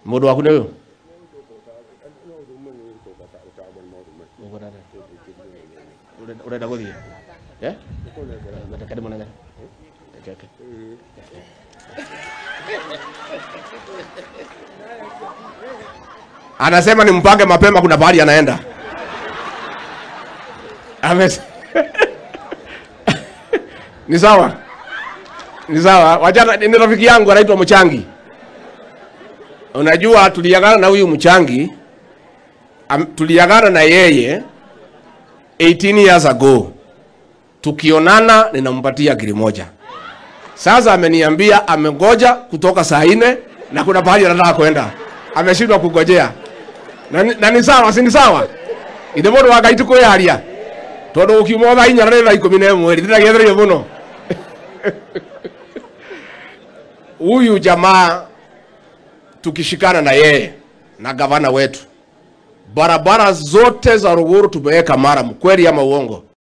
Mũndũ waku nĩ ũyũ? Ũrenda- Ũrenda gũthiĩ? Eh? Reke ndĩmũnengere. Reke, reke. Anasema ni mpange mapema, kuna pahali anaenda. Ames ni sawa, ni sawa. Wachana, ni rafiki yangu anaitwa Mchangi. Unajua tuliagana na huyu Mchangi am, tuliagana na yeye 18 years ago. Tukionana ninampatia giri moja. Sasa ameniambia amengoja kutoka saa nne na kuna pahali anataka kwenda, ameshindwa kungojea na, ni- na ni sawa, si ni sawa? ithe mundu wa ngai tukwiyaria tondu ukiuma thaa inya na thaa ikumi na imwe ri ndiragetherio muno huyu jamaa tukishikana na yeye na gavana wetu barabara zote za Ruguru tumeweka mara, kweli ama uongo?